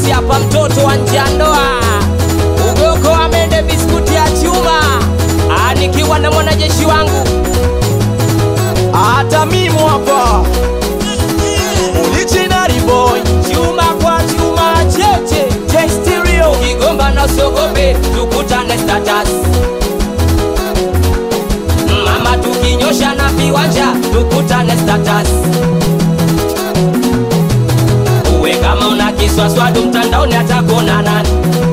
Isi hapa mtoto wa nje ya ndoa, ugoko amende biskuti ya chuma, Ah, nikiwa na mwanajeshi wangu hata mimi hapa original boy chuma kwa chuma cheche J Stereo ukigomba na sogope tukutane status mama tukinyosha na viwanja tukutane status uwe kama una kiswaswadu mtandaoni atakuona nani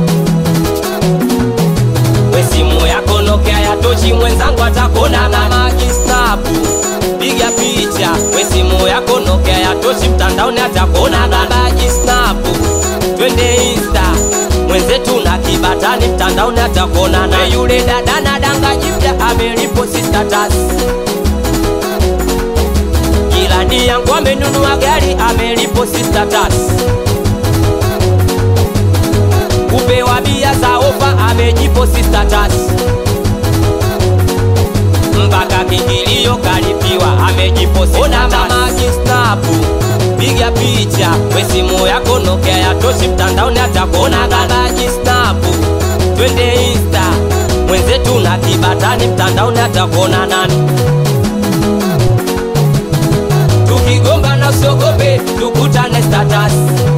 we simu yako Nokia ya tochi mwenzangu atakuona nani majistabu piga picha we simu yako Nokia ya tochi mtandaoni atakuona nani majistabu twende insta mwenzetu na kibatani mtandaoni atakuona na yule dada na danga jipya ameliposti status jirani yangu amenunua gari ameliposti status kupewa bia za ofa amejiposti status mpaka kingilio kalipiwa amejiposti ona mama kistapu piga picha we simu yako Nokia ya toshi mtandaoni atakuona baba kistapu twende insta mwenzetu na kibatani mtandaoni atakuona nani tukigomba na usiogope tukutane status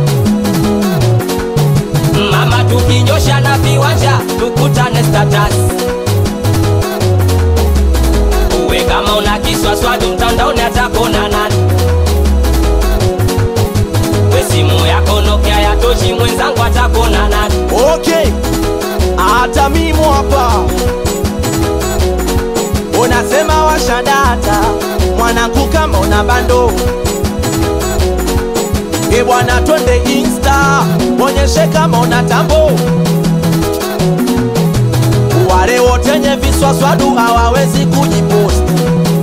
mama tukinyosha na viwanja tukutane status uwe kama una kiswaswadu mtandaoni atakuona nani we simu yako Nokia ya tochi mwenzangu atakuona nani okay hata mimi hapa unasema washadata mwanangu kama una bando e bwana twende insta onyeshe kama una tambo wale wotenye viswaswadu hawawezi kujiposti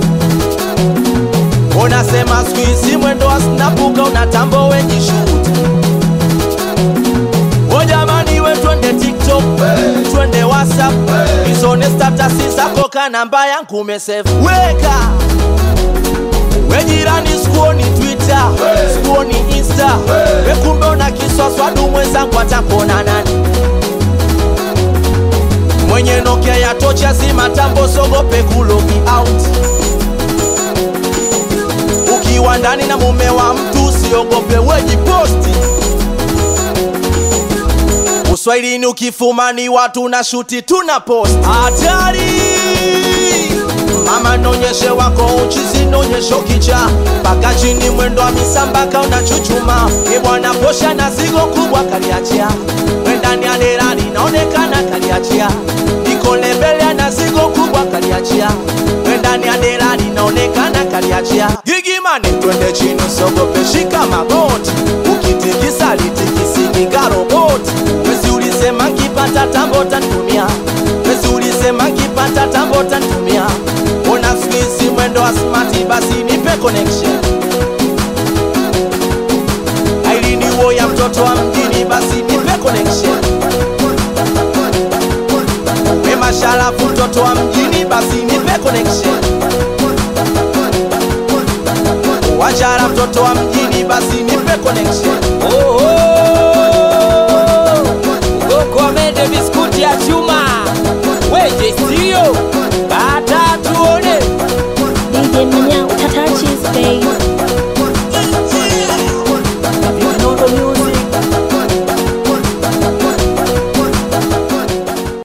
unasema skuizi mwendo wa snapuka una tambo wejishuti o jamani we twende tiktok twende whatsapp izone statasi zako ka namba yangu umesave weka we jirani sikuoni twitter sikuoni insta we kumbe una kiswaswadu mwenzangu atakuona nani mwenye nokia ya tocha zima tambo sogope kulogi out ukiwa ndani na mume wa mtu usiogope wejiposti uswahilini ukifumani watu na shuti tuna post hatari mama nonyeshe wako uchizi nonyesho kicha mpaka chini mwendo wa misambaka unachuchuma ibwana posha na zigo kubwa kaliachia wendani ya derali naonekana kaliachia iko lebele na zigo kubwa kaliachia wendani ya derali naonekana kaliachia gigimane twende chini usogope shika magoti ukitikisa litikisiki roboti wesi ulisema nkipata tambo tantumia wesi ulisema nkipata tambo tantumia ona skuizi mwendo wa smati basi nipe connection ailini wo ya mtoto wa mjini basi nipe connection we masharafu mtoto wa mjini basi nipe connection wachara mtoto wa mjini basi nipe connection Oh, oh. Ugoko amende biskuti ya chuma weje sio kata tuone DJ Manyao, Tata Cheese, babe.